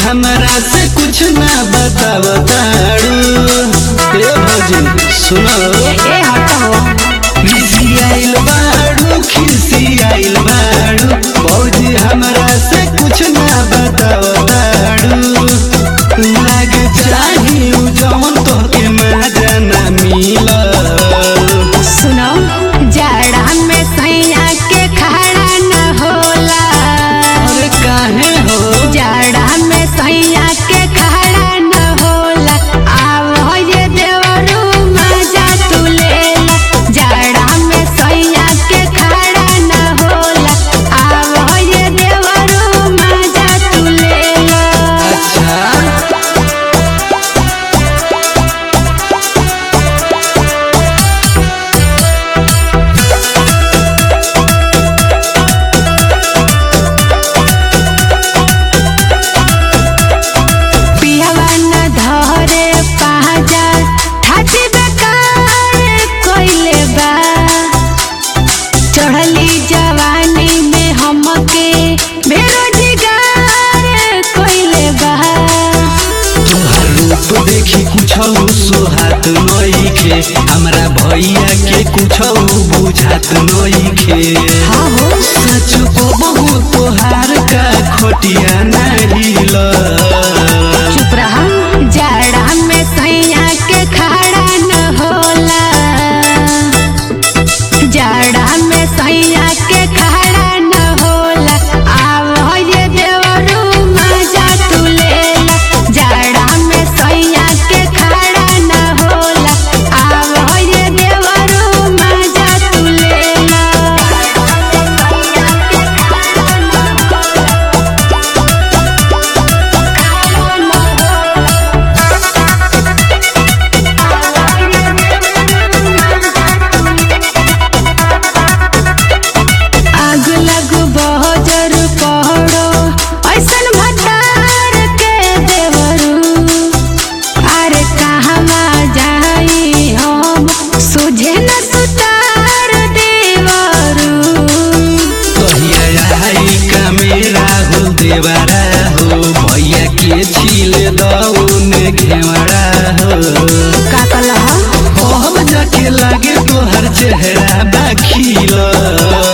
हमरा से कुछ ना बतावताड़ू ए भौजी सुनो ए हटो खिसियाइल बाड़ू खिसियाइल बाड़ू भौजी हमरा से कुछ ना बतावताड़ू लाग चाही उ जवन तोहके मजा ना मिलल सुनो जाड़ा में सैया के खड़ा न होला अरे काहे हो जाड़ा में सैया के खड़ा न होला आव ये देवरू मजा तू लेला जाड़ा में सैया के खड़ा न होला आव ये देवरू मजा तू लेला अच्छा पिहवा न धरे पाजा ठाची बेकार कोइले बा चढ़ली जवानी में हमके बेरोजगार कोइले बा तोहर रूप देखी कुछ सुहात नइखे हमरा भैया के कुछ बुझात नइखे हाँ हो सच को बहु तोहार का खोटिया नाहिल चुप रहा जाड़ा में सैया के खड़ा न होला जाड़ा में सैया के खड़ा न होला आव ये देवरू मजा तू लेला जाड़ा में सैया के खड़ा न होला आव ये देवरू मजा तू लेला आग लग बहजर पहड़ो ऐसन भतार के देवरू अरे कहवा जाई हम सुझे न सुतार देवरू कहिया आई का मेरा हो देवरा हो भैया के छील दौन घेवड़ा हो का कलह हम जाके लागे तोहर चेहरा बाखिल